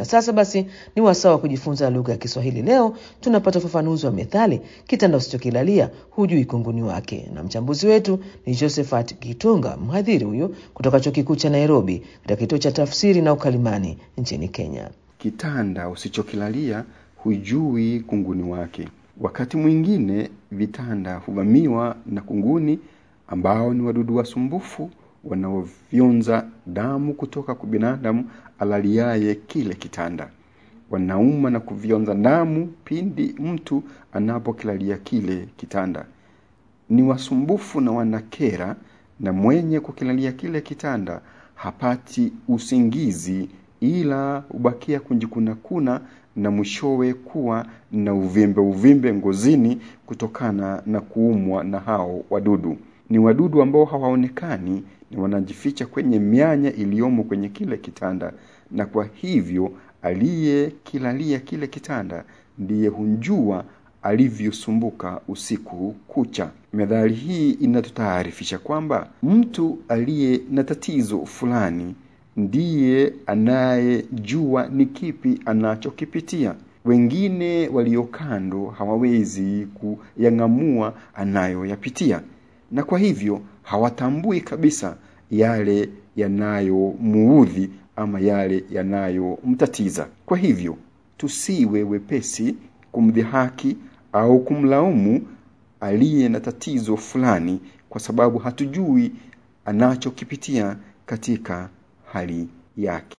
Na sasa basi ni wasaa wa kujifunza lugha ya Kiswahili. Leo tunapata ufafanuzi wa methali kitanda usichokilalia hujui kunguni wake, na mchambuzi wetu ni Josephat Kitunga, mhadhiri huyu kutoka chuo kikuu cha Nairobi katika kituo cha tafsiri na ukalimani nchini Kenya. Kitanda usichokilalia hujui kunguni wake. Wakati mwingine vitanda huvamiwa na kunguni ambao ni wadudu wasumbufu wanaofyonza damu kutoka kwa binadamu alaliaye kile kitanda. Wanauma na kufyonza damu pindi mtu anapokilalia kile kitanda. Ni wasumbufu na wanakera, na mwenye kukilalia kile kitanda hapati usingizi, ila hubakia kujikunakuna na mwishowe kuwa na uvimbe uvimbe ngozini kutokana na kuumwa na hao wadudu. Ni wadudu ambao hawaonekani, ni wanajificha kwenye mianya iliyomo kwenye kile kitanda, na kwa hivyo aliyekilalia kile kitanda ndiye hunjua alivyosumbuka usiku kucha. Methali hii inatutaarifisha kwamba mtu aliye na tatizo fulani ndiye anayejua ni kipi anachokipitia. Wengine walio kando hawawezi kuyang'amua anayoyapitia, na kwa hivyo hawatambui kabisa yale yanayomuudhi ama yale yanayomtatiza. Kwa hivyo tusiwe wepesi kumdhihaki au kumlaumu aliye na tatizo fulani, kwa sababu hatujui anachokipitia katika hali yake.